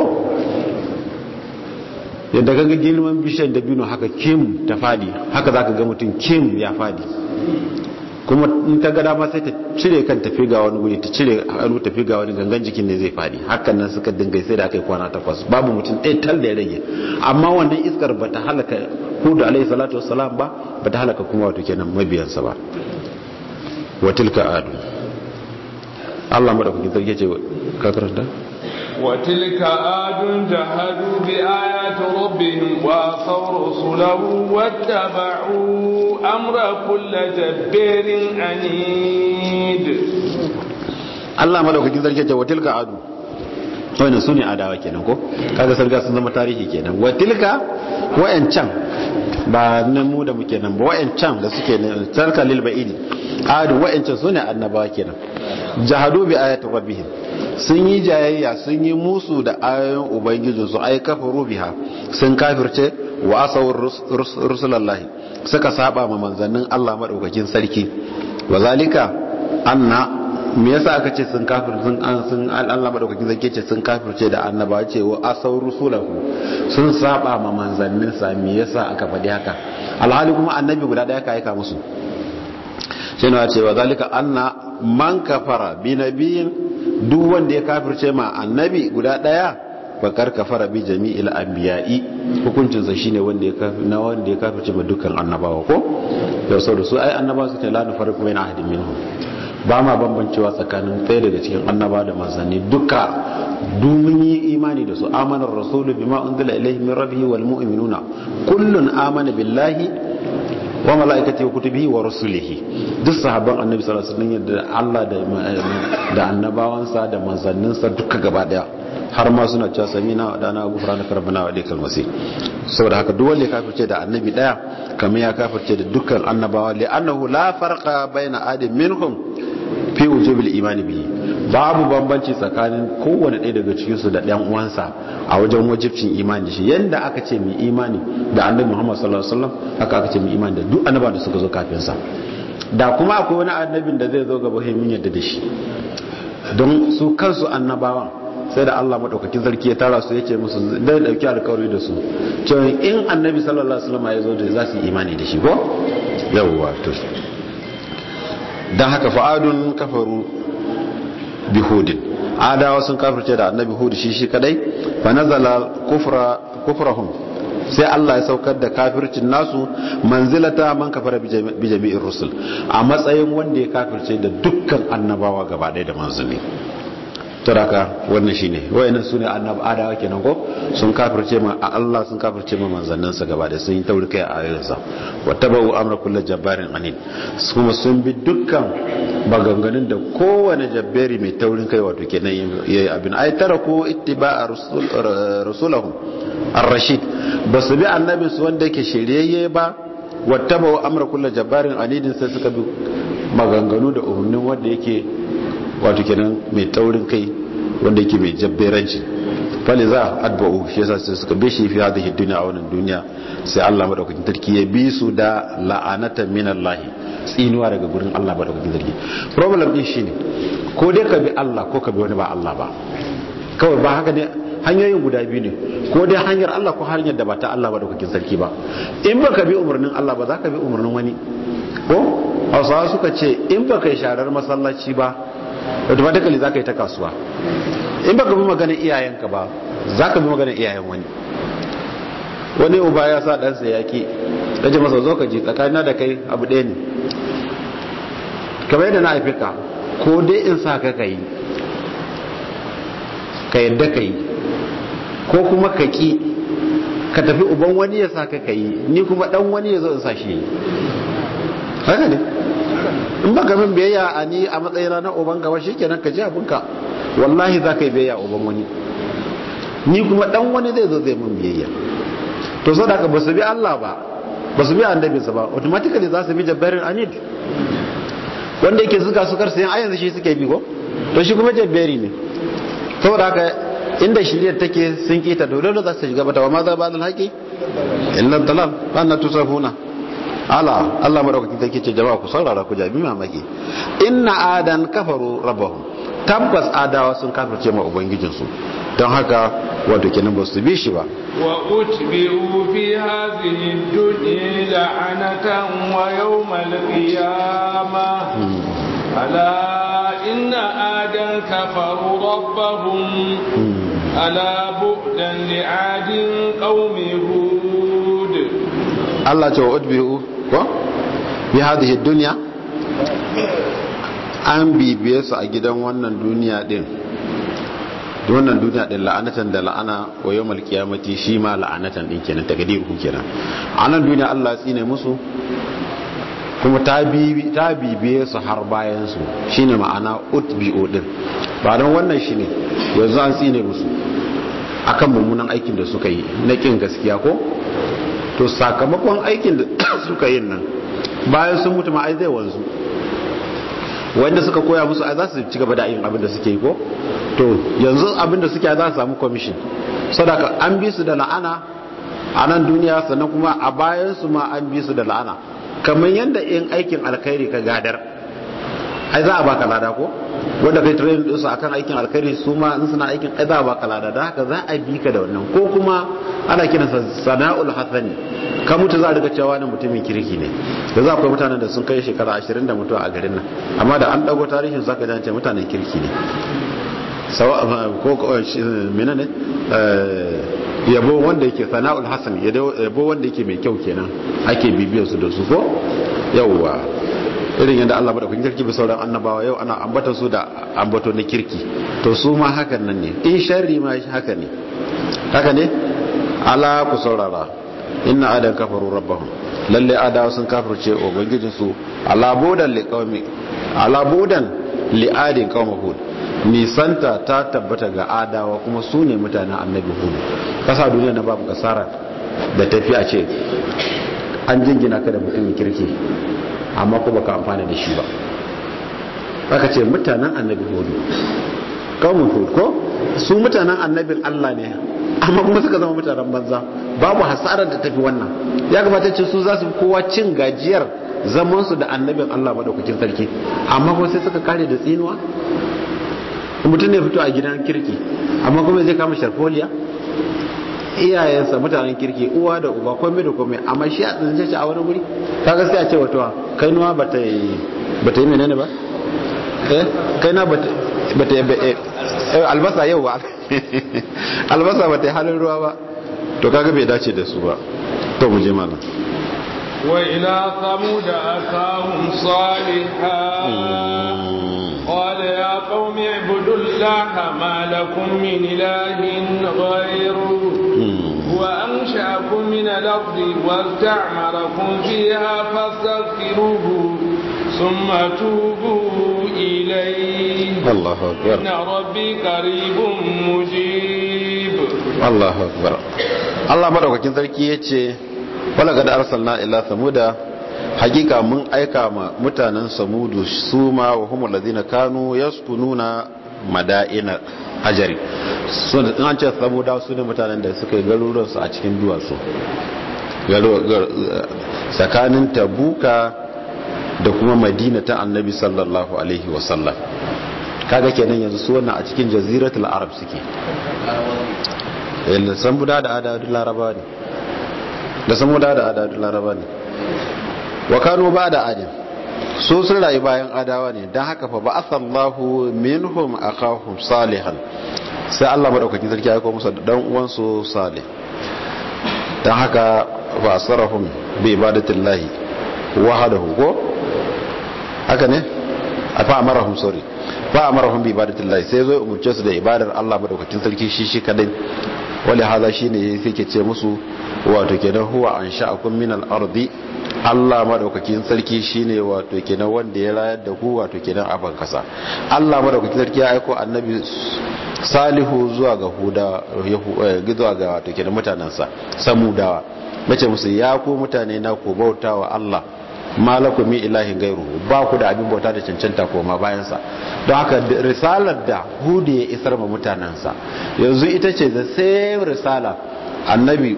yadda kaga girman bishiyar dabino haka kim ta fadi haka zaka ga mutum kim ya fadi kuma in ta ga dama sai ta cire kan tafi ga wani guri ta cire hannu tafi ga wani gangan jikin ne zai fadi hakan nan suka dinga sai da aka yi kwana takwas babu mutum ɗaya tal da ya rage amma wannan iskar bata halaka hudu alaihi salatu wassalam ba bata halaka kuma wato kenan mabiyansa ba wa tilka adu Allah madaukakin sarki ce ka karanta وتلك آد جهدوا بآيات ربهم وعصوا رسله واتبعوا أمر كل جبار عنيد Allah madaukakin sarki ce wa tilka adu wannan sune adawa kenan ko kaga sarga sun zama tarihi kenan wa tilka wayancan ba nan mu da muke nan ba wayancan da suke ne tarka lil ba'idi adu wayancan sune annabawa kenan jahadu bi ayati rabbihim sun yi jayayya sun yi musu da ayoyin ubangiji su ai kafaru biha sun kafirce wa asawar rusulallahi suka saba ma manzannin Allah madaukakin sarki wa zalika anna me yasa aka ce sun kafir sun an sun Allah madaukakin sarki ce sun kafirce da annaba ce wa asawar rusulahu sun saba ma manzannin sa me yasa aka faɗi haka alhali kuma annabi guda daya ka aika musu sai na ce wa zalika anna man kafara bi nabiyin duk wanda ya kafirce ma annabi guda daya bakar kafara bi jami'il anbiya'i hukuncin sa shine wanda ya kafir na wanda ya kafirce ma dukkan annabawa ko da saboda su ai annabawa su ta la nufarqu baina ahadin minhum ba ma bambancewa tsakanin ɗaya daga cikin annaba da manzanni duka domin yi imani da su amanar rasulu bima unzila ilaihi min rabbihi wal mu'minuna kullun amana billahi wa mala'ikati wa kutubihi wa rusulihi duk sahabban annabi sallallahu alaihi wasallam da Allah da da annabawansa da manzanninsa duka gaba daya har ma suna cewa samina wa dana gufrana karbana wa alaikal masih saboda haka duk wanda ya kafirce da annabi daya kamar ya kafirce da dukkan annabawa li annahu la farqa baina adam minhum fi wujubil imani bihi babu bambanci tsakanin kowane ɗaya daga cikin su da ɗan uwansa a wajen wajibcin imani da shi yanda aka ce mu imani da annabi Muhammad sallallahu alaihi wasallam haka aka ce mu imani da duk annabawa da suka zo kafin sa da kuma akwai wani annabin da zai zo gaba sai mun yadda da shi don su kansu annabawan sai da Allah madaukakin sarki ya tara su yace musu da dauki alƙawari da su cewa in annabi sallallahu alaihi wasallam ya zo da za su yi imani da shi ko yawwa to dan haka fa'adun kafaru bihudin adawa sun kafirce da annabi hud shi shi kadai fa nazala kufra kufrahum sai Allah ya saukar da kafircin nasu manzilata man kafara bi jami'ir rusul a matsayin wanda ya kafirce da dukkan annabawa gaba ɗaya da manzanni turaka wannan shine wayannan sune annab adawa kenan ko sun kafirce ma Allah sun kafirce ma manzannin sa gaba da sun yi tauri kai a ayoyin sa wattabau amra kullu jabbarin anid kuma sun bi dukkan maganganun da kowane jabbari mai taurin kai wato kenan yayi abin ay taraku ittiba'a rasul rasulahum ar-rashid basu bi annabi su wanda yake shiryayye ba wattabau amra kullu jabbarin anidin sai suka bi maganganu da umarnin wanda yake wato kenan mai taurin kai wanda yake mai jabberanci fali za a adba'u shi yasa sai suka bishi fi hadhihi dunya a wannan duniya sai Allah madaukakin sarki ya bi su da la'anatan min Allah tsinuwa daga gurin Allah madaukakin sarki problem din shine ko dai ka bi Allah ko ka bi wani ba Allah ba kawai ba haka ne hanyoyin guda biyu ne ko dai hanyar Allah ko hanyar da ba ta Allah ba da kukin sarki ba in baka bi umarnin Allah ba za ka bi umarnin wani ko hausawa suka ce in baka yi sharar masallaci ba automatically za ka yi ta kasuwa in baka bi maganar iyayenka ba za ka bi maganar iyayen wani wani uba ya sa ɗansa yaƙi ya ce masa zo ka ji tsakanina da kai abu ɗaya ne kamar yadda na haifi ka ko dai in sa ka ka yi ka yadda ka yi ko kuma ka ƙi ka tafi uban wani ya sa ka ka yi ni kuma ɗan wani ya zo in sa shi yi haka ne in ba min biyayya a ni a matsayina na uban gaba shi kenan ka ji abinka wallahi za ka yi biyayya uban wani ni kuma ɗan wani zai zo zai min biyayya to sau da ka ba su bi Allah ba ba su bi annabinsa ba automatically za su bi jabbarin anid wanda yake zuga su karsayin a yanzu shi suke bi ko to shi kuma jabbari ne saboda haka inda shiriyar take sun kita dole da za su shiga bata wa ma za ba dal haƙi illa dalal ba na tusafuna ala Allah madaukakin take ce jama'a ku saurara ku jabi mamaki inna adan kafaru rabbahum tabbas adawa sun kafirce ma ubangijinsu don haka wato kenan ba su bi shi ba wa utbi'u fi hadhihi dunya la'anatan wa yawmal qiyamah ala inna adan kafaru rabbahum ala bu'dan li'adin qaumi hud Allah ce wa utbi'u ko fi hadhihi dunya an bibiye su a gidan wannan duniya din wannan duniya din la'anatan da la'ana wa yawmal qiyamati shi ma la'anatan din kenan takdir ku kenan a nan duniya Allah tsine musu kuma ta bibi ta bibiye su har bayan su shine ma'ana utbi'u din ba dan wannan shine yanzu an tsine musu akan mummunan aikin da suka yi na kin gaskiya ko to sakamakon aikin da suka yi nan bayan sun mutu ma ai zai wanzu wanda suka koya musu ai za su ci gaba da yin abin da suke yi ko to yanzu abin da suke za su samu commission sadaka an bi su da la'ana a nan duniya sannan kuma a bayan su ma an bi su da la'ana kamar yadda in aikin alkhairi ka gadar ai za a baka lada ko wanda kai training din su akan aikin alkhairi su ma in suna aikin ai za a baka lada da haka za a bi ka da wannan ko kuma ana kiransa sana'ul hasani ka mutu za a riga cewa ne mutumin kirki ne da za akwai mutanen da sun kai shekara 20 da mutuwa a garin nan amma da an dago tarihin zaka ji ce mutanen kirki ne sawa ko menene yabo wanda yake sana'ul hasan yabo wanda yake mai kyau kenan ake bibiyar su da su ko yawwa irin yadda Allah madaukakin kirki bi sauran annabawa yau ana ambata su da ambato na kirki to su ma hakan nan ne in sharri ma haka ne haka ne ala ku saurara inna adan kafaru rabbahum lalle adawa sun kafirce ubangijin su ala budan li qaumi ala budan li adin qaumi hud nisanta ta tabbata ga adawa kuma su ne mutanen annabi hud kasa duniya na babu kasara da tafi a ce an jingina ka da mutumin kirki amma ko baka amfana da shi ba aka ce mutanen annabi hud qaumun hud ko su mutanen annabin Allah ne amma kuma suka zama mutanen banza babu hasarar da tafi wannan ya kamata ce su za su kowa cin gajiyar zamansu da annabin Allah madaukakin sarki amma kuma sai suka kare da tsinuwa mutum ne fito a gidan kirki amma kuma zai kama sharfoliya iyayensa mutanen kirki uwa da uba komai da komai amma shi a tsince shi a wani guri kaga sai a ce wato kai nuwa bata yi bata yi menene ba eh kai na bata bata yi albasa yau ba albasa bata yi halin ruwa ba to kaga bai dace da su ba to mu je mana wa ila samud akahum salihah قال يا قوم اعبدوا الله ما لكم من إله غيره وأنشأكم من الأرض واستعمركم فيها فاستغفروه ثم توبوا إليه الله أكبر إن ربي قريب مجيب الله أكبر الله مدوكاkin sarki yace wala kad arsalna ila samuda hakika mun aika ma mutanen samudu su ma wa humul ladina kanu yaskununa mada'ina hajari sun an ce samuda su ne mutanen da suka yi garuruwan su a cikin duwatsu tsakanin tabuka da kuma madina ta annabi sallallahu alaihi wasallam kaga kenan yanzu su wannan a cikin jaziratul arab suke yalla san buda da adadin laraba ne da san buda da adadin laraba ne wa kanu ba da adin su sun rayu bayan adawa ne don haka fa ba asallahu minhum akahum salihan sai Allah madaukakin sarki ya aika musu da dan uwansu salih don haka fa asarahum bi ibadatillahi wahdahu ko haka ne a fa amarahum sorry fa amarahum bi ibadatillahi sai zo umurce su da ibadar Allah madaukakin sarki shi shi kadai wali hada shine yake ce musu wato kenan huwa ansha'akum min al-ardi Allah madaukakin sarki shine wato kenan wanda ya rayar da ku wato kenan a ban kasa Allah madaukakin sarki ya aika annabi Salihu zuwa ga Huda zuwa ga wato kenan mutanansa Samudawa mace musu ya ku mutane na ku bautawa Allah malakum mi ilahin gairu ba ku da abin bauta da cancanta koma bayan sa don haka risalar da Hudu ya isar ma mutanansa yanzu ita ce the same risala annabi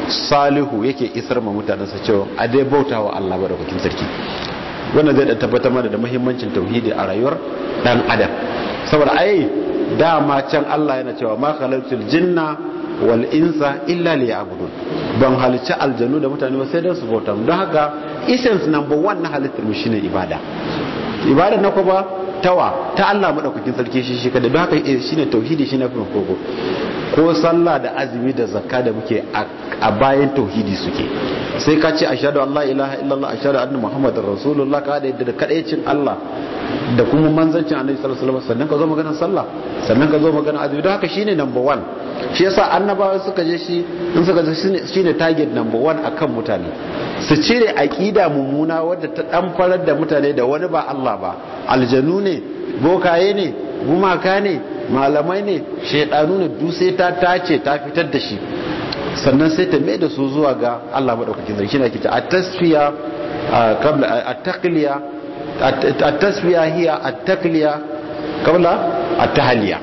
salihu yake isar ma mutanensa cewa a dai bauta wa Allah madaukakin sarki wannan zai da tabbatar mana da muhimmancin tauhidi a rayuwar dan adam saboda ai dama can Allah yana cewa ma khalaqtul jinna wal insa illa liya'budun ban halicci aljanu da mutane ba sai dan su bauta don haka essence number 1 na halittar mu shine ibada ibada na kuma tawa ta Allah madaukakin sarki shi shi kada don haka shine tauhidi shine farko ko sallah da azumi da zakka da muke a bayan tauhidi suke sai ka ce ashhadu an la ilaha illallah ashhadu anna muhammadar rasulullah ka da yadda da kadaicin Allah da kuma manzancin annabi sallallahu alaihi wasallam sannan ka zo maganar sallah sannan ka zo maganar azumi don haka shine number 1 shi yasa annabawa suka je shi in suka je shine target number 1 akan mutane su cire aqida mummuna wadda ta dan farar da mutane da wani ba Allah ba aljanu ne bokaye ne gumaka ne malamai ne shaidanu ne duk sai ta tace ta fitar da shi sannan sai ta mai da su zuwa ga Allah madaukakin sarki na kita at-tasfiya qabla at-taqliya at-tasfiya hiya at-taqliya qabla at-tahliya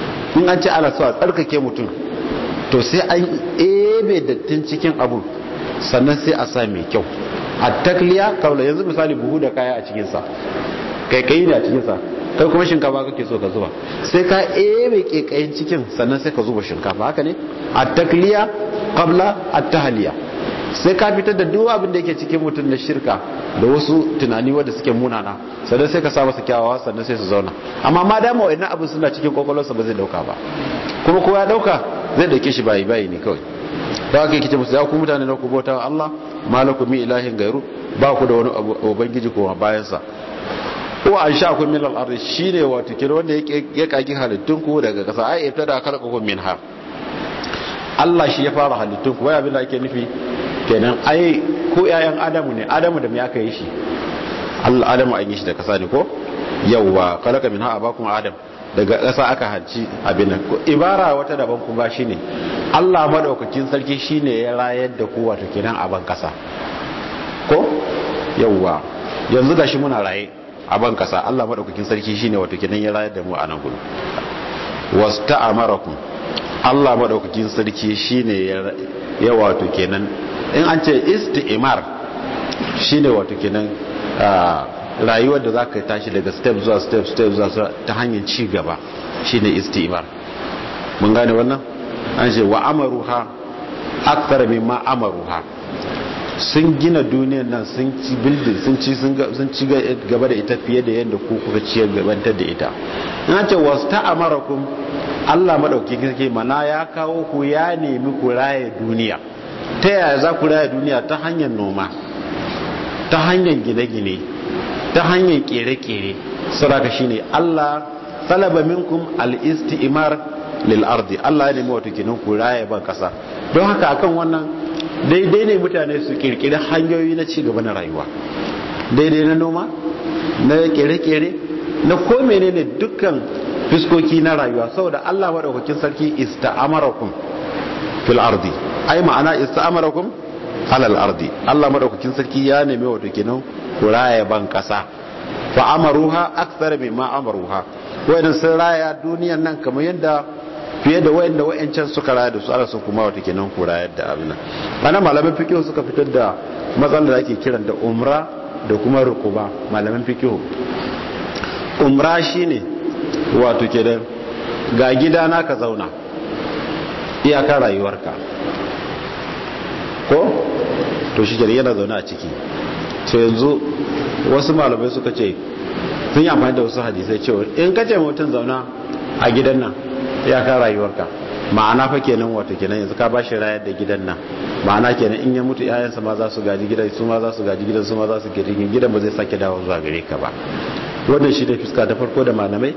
in an ce ala so a tsarkake mutum to sai an ebe dattin cikin abu sannan sai a sa mai kyau at-taqliya qabla yanzu misali buhu da kaya a cikin sa kai kai ne a cikin sa kai kuma shinkafa kake so ka zuba sai ka ebe kekayin cikin sannan sai ka zuba shinkafa haka ne a takliya qabla at-tahliya sai ka fitar da duk abin da yake cikin mutum na shirka da wasu tunani wanda suke munana sannan sai ka sa masa kyawawa sannan sai su zauna amma ma dama wannan abin suna cikin kwakwalwarsa ba zai dauka ba kuma kowa ya dauka zai dauke shi bayi bayi ne kawai da haka yake ce musu ya ku mutane na ku bauta Allah malakum mi ilahin gairu ba ku da wani ubangiji kuma bayan sa ko an sha kun min al-ardi shine wato kira wanda ya kaki halittun ku daga kasa ai ita da khalaqakum minha Allah shi ya fara halittun ku wai abin da ake nufi kenan ai ko ƴaƴan Adamu ne Adamu da me aka yi shi Allah Adamu an yi shi da kasa ne ko yawwa khalaqa minha abakum Adam daga kasa aka halci abin nan ibara wata daban kuma shine Allah madaukakin sarki shine ya rayar da ku wato kenan a ban kasa ko yawwa yanzu gashi muna raye a ban kasa Allah madaukakin sarki shine wato kenan ya rayar da mu a nan gudu wasta'amarakum Allah madaukakin sarki shine ya wato kenan in an ce isti'mar shine wato kenan rayuwar da zaka tashi daga step zuwa step step zuwa ta hanyar ci gaba shine isti'mar mun gane wannan an ce wa amaruha akthar mimma amaruha sun gina duniyar nan sun ci building sun ci sun ci gaba da ita fiye da yadda ku kuka ci gabantar da ita na ce wasu ta'amarakum Allah madauki kake mana ya kawo ku ya nemi ku raye duniya ta yaya za ku raye duniya ta hanyar noma ta hanyar gine-gine ta hanyar kere-kere saraka shine Allah talaba minkum al-istimar lil ardi Allah ya nemi wato kinin ku raye ban kasa don haka akan wannan daidai ne mutane su kirkiri hanyoyi na ci gaba na rayuwa daidai na noma na kere-kere na ko menene dukkan fiskoki na rayuwa saboda Allah madaukakin sarki ista'amarakum fil ardi ai ma'ana ista'amarakum alal ardi Allah madaukakin sarki ya neme wato kenan kuraya ban kasa fa amaruha akthar mimma amaruha wayannan sun raya duniyan nan kamar yadda fiye da wayanda wayancan suka raya da su Allah sun kuma wato kenan kuraya da abin nan ana malaman fiqh suka fitar da matsalar da ake kiran da umra da kuma rukuba malaman fiqh umra shine wato kenan ga gida na ka zauna iyaka rayuwarka ko to shi kenan yana zaune a ciki so yanzu wasu malamai suka ce sun yi amfani da wasu hadisai cewa in ka ce mutum zauna a gidan nan iyaka rayuwarka ma'ana fa kenan wato kenan yanzu ka ba shi rayar da gidan nan ma'ana kenan in ya mutu yayansa ma za su gaji gidan su ma za su gaji gidan su ma za su gaji gidan ba zai sake dawo zuwa gare ka ba wannan shi ne fuska ta farko da malamai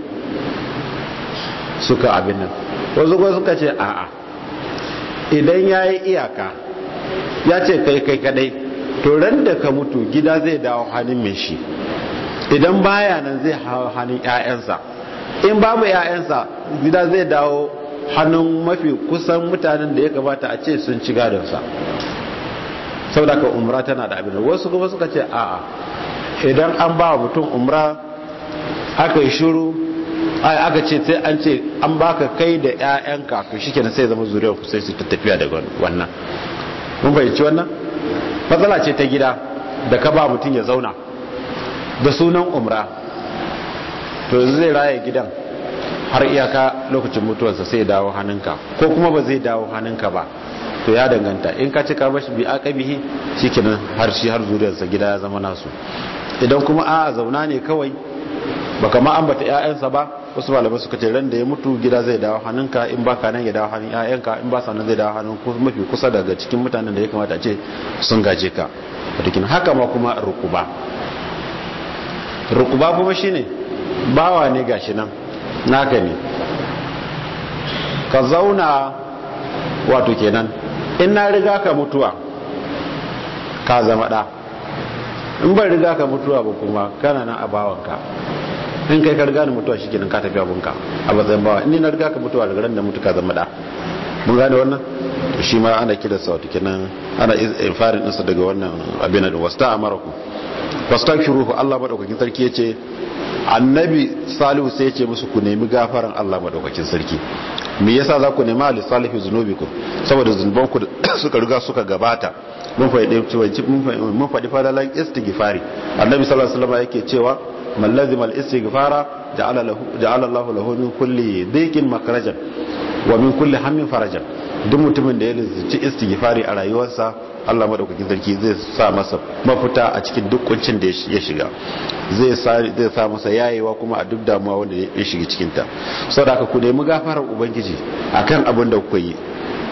suka abin nan wasu kuma suka ce a'a idan ya yi iyaka ya ce kai kai kadai to ran da ka mutu gida zai dawo hannun mai shi idan baya nan zai hawa hannun 'ya'yansa in babu 'ya'yansa gida zai dawo hannun mafi kusan mutanen da ya kamata a ce sun ci gadonsa sau da ka umra tana da abin wasu kuma suka ce a'a idan an ba mutum umra aka yi shuru aka ce sai an ce an baka kai da 'ya'yanka to shi kenan sai zama zuriyar ku sai su ta tafiya da wannan mun fahimci wannan matsala ce ta gida da ka ba mutum ya zauna da sunan umra to yanzu zai raya gidan har iyaka lokacin mutuwarsa sai dawo hannunka ko kuma ba zai dawo hannunka ba to ya danganta in ka cika bashi bi aqabihi shikenan har shi har zuriyarsa gida ya zama nasu idan kuma a zauna ne kawai baka ma ambata ƴaƴansa ba wasu malamai suka ce ran da ya mutu gida zai dawo hannunka in baka nan ya dawo hannun ƴaƴanka in ba sa nan zai dawo hannun mafi kusa daga cikin mutanen da ya kamata a ce sun gaje ka watakin haka ma kuma rukuba rukuba kuma shine bawa ne gashi nan naka ne ka zauna wato kenan in na riga ka mutuwa ka zama ɗa in ban riga ka mutuwa ba kuma kana nan a bawanka in kai ka riga ni mutuwa shi kenan ka tafi abunka a matsayin bawa in na riga ka mutuwa daga ran da mutu ka zama ɗa mun gane wannan to shi ma ana kira sa wato kenan ana infarin ɗinsa daga wannan abin da wasta amaraku wastaghfiruhu Allah madaukakin sarki yace annabi salihu sai yace musu ku nemi gafaran Allah madaukakin sarki me yasa za ku nema li salihu zunubikum saboda zunuban ku suka riga suka gabata mun faɗi mun faɗi fadalan istighfari annabi sallallahu alaihi wasallam yake cewa man lazima al istighfara ja'ala lahu ja'ala Allah lahu min kulli dhiqin makhrajan wa min kulli hammin farajan duk mutumin da ya lizinci istighfari a rayuwarsa Allah madaukakin sarki zai sa masa mafita a cikin duk kuncin da ya shiga zai sa zai sa masa yayewa kuma a duk damuwa wanda ya shiga cikin ta saboda haka ku nemi gafarar ubangiji akan abin da kuka yi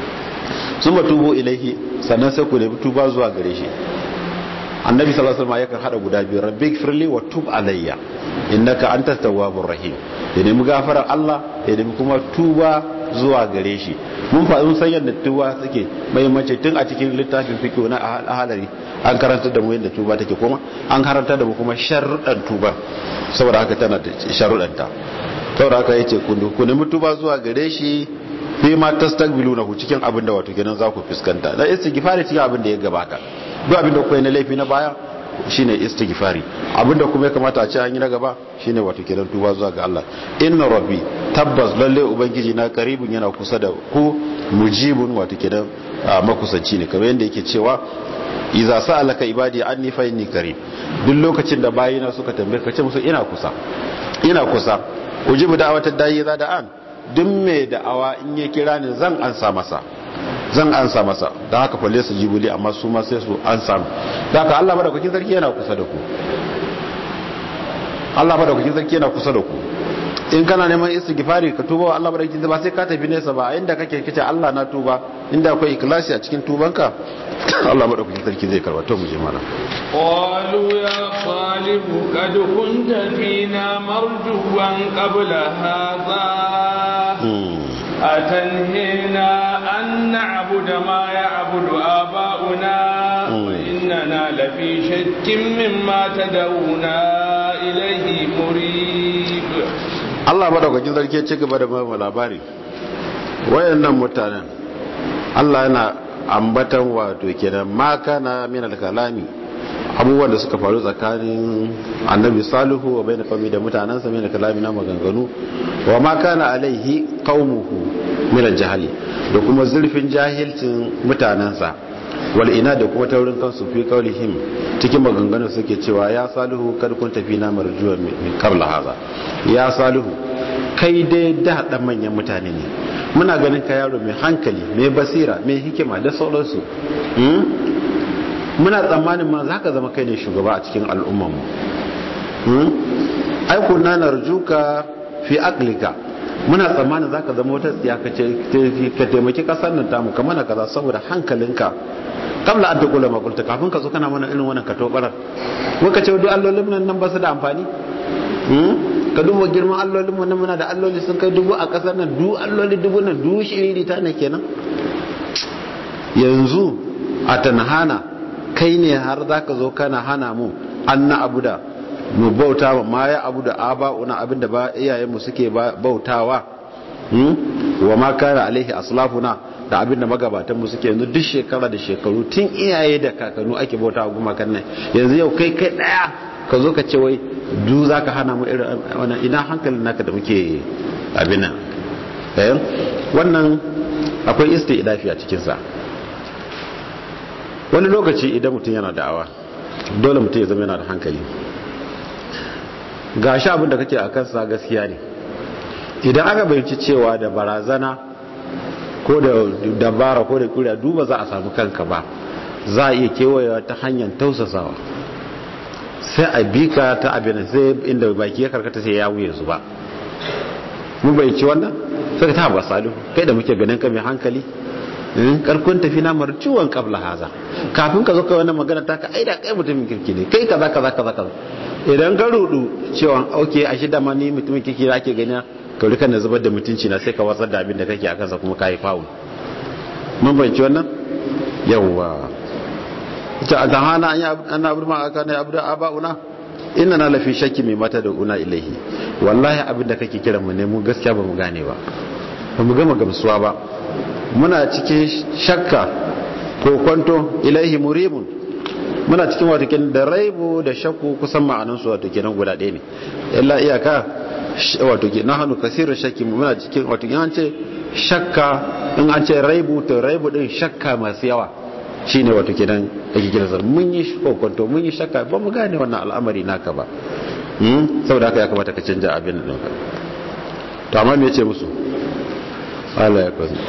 summa tubu ilaihi sannan sai ku nemi tuba zuwa gare shi annabi sallallahu alaihi wasallam yakan hada guda biyu rabbi firli wa tub alayya innaka antat tawwabur rahim ya nemi gafarar Allah ya nemi kuma tuba zuwa gare shi mun faɗin san yadda tuba suke mahimmanci tun a cikin littafin fiqh na ahalari an karanta da mu yadda tuba take kuma an karanta da mu kuma sharuɗan tuba saboda haka tana da sharuɗanta saboda haka yace ku nemi tuba zuwa gare shi fi ma tastaqbiluna hu cikin abin da wato kenan za ku fuskanta da istighfari cikin abin da ya gabata duk abin da kuka yi na laifi na baya shine istighfari abinda kuma ya kamata a ce an yi na gaba shine wato kenan tuba zuwa ga Allah inna rabbi tabbas lalle ubangiji na karibun yana kusa da ku mujibun wato kenan makusanci ne kamar yadda yake cewa idza sa'alaka ibadi anni fa inni qarib duk lokacin da bayina suka tambaye ka ce musu ina kusa ina kusa ujibu da'watad da'i za da an duk mai da'awa in ya kira ni zan ansa masa zan ansa masa don haka falle su jibuli amma su ma sai su ansa da haka Allah madaukakin sarki yana kusa da ku Allah madaukakin sarki yana kusa da ku in kana neman istighfari ka tuba wa Allah madaukakin ba sai ka tafi nesa ba inda kake kace Allah na tuba inda akwai ikhlasi a cikin tubanka Allah madaukakin sarki zai karba to mu je mana قالوا يا صالح قد كنت فينا مرجوا قبل هذا أتنهينا أن نعبد ما يعبد آباؤنا وإننا لفي شك مما تدعونا إليه مريب Allah madaukakin sarki ya ci gaba da mai labari wayannan mutanen Allah yana ambatan wato kenan ma kana min al-kalami abubuwan da suka faru tsakanin annabi salihu wa bayan fami da mutanensa min al-kalami na maganganu wa ma kana alaihi qaumuhu min al-jahili da kuma zurfin jahilcin mutanensa wal ina da kuma taurin kansu fi qaulihim cikin maganganun suke cewa ya salihu kad kun tafi na marjuwa min qabla hadha ya salihu kai dai da dan manyan mutane ne muna ganin ka yaro mai hankali mai basira mai hikima da sauransu muna tsammanin ma za ka zama kai ne shugaba a cikin al'ummanmu aiku na narjuka fi aklika muna tsammanin za ka zama wata tsiya ka taimaki kasar nan tamu ka mana kaza saboda hankalinka kamla an tukula makulta kafin ka zo kana mana irin wannan kato barar muka ce duk allolin nan ba su da amfani ka duba girman allolin mu muna da alloli sun kai dubu a kasar nan du alloli dubu nan du shiriri ta ne kenan yanzu a tanhana kai ne har za ka zo kana hana mu an na abu da mu bauta wa ma ya abu da aba'una abin da ba iyayenmu suke bautawa wa ma kana alaihi aslafuna da abin da magabatanmu suke yanzu duk shekara da shekaru tun iyaye da kakanu ake bauta wa gumakan nan yanzu yau kai kai daya ka zo ka ce wai du za ka hana mu irin wannan ina hankalin naka da muke abin nan wannan akwai isti'dafi a cikinsa wani lokaci idan mutum yana da'awa dole mutum ya zama yana da hankali ga shi abin da kake a kansa gaskiya ne idan aka bayanci cewa da barazana ko da dabara ko da kuriya duba za a samu kanka ba za a iya kewayewa ta hanyar tausasawa sai a bi ka ta abin sai inda baki ya karkata sai ya wuye su ba mun bayanci wannan sai ta ba salihu kai da muke ganin ka mai hankali karkon tafi na marciwon kabla haza kafin ka zo kai wannan magana ta ka aida kai mutumin kirki ne kai kaza kaza kaza kaza idan ka rudu cewa okay a shida ma ni mutumin kirki da ake gani ka rika na zubar da mutunci na sai ka watsar da abin da kake a kansa kuma kai faul mun bayyana wannan yawwa ta adhana an an abu ma aka ne abu da abauna inna na lafi shakki mai mata da una ilaihi wallahi abin da kake kira mu ne mu gaskiya ba mu gane ba ba mu gama gamsuwa ba muna cikin shakka ko kwanto ilaihi muribun muna cikin wato kin da raibu da shakku kusan ma'anan su wato kenan guda ɗaya ne illa iyaka wato ke nahanu kasirin shakki muna cikin wato in an ce shakka in an ce raibu to raibu din shakka masu yawa shine wato kenan ake kira zar mun yi kokonto mun yi shakka ba mu gane wannan al'amari naka ba saboda haka ya kamata ka canja abin da to amma me yace musu Allah ya kwazi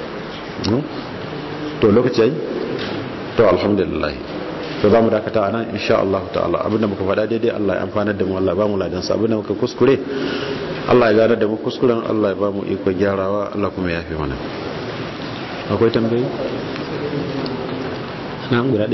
to lokaci yayi to alhamdulillah to za mu dakata a nan insha Allah ta'ala abinda muka faɗa daidai Allah ya amfanar da mu Allah ba mu ladan sa abinda muka kuskure Allah ya gane da mu kuskuren Allah ya ba mu iko gyarawa Allah kuma ya fi mana akwai tambayi na guda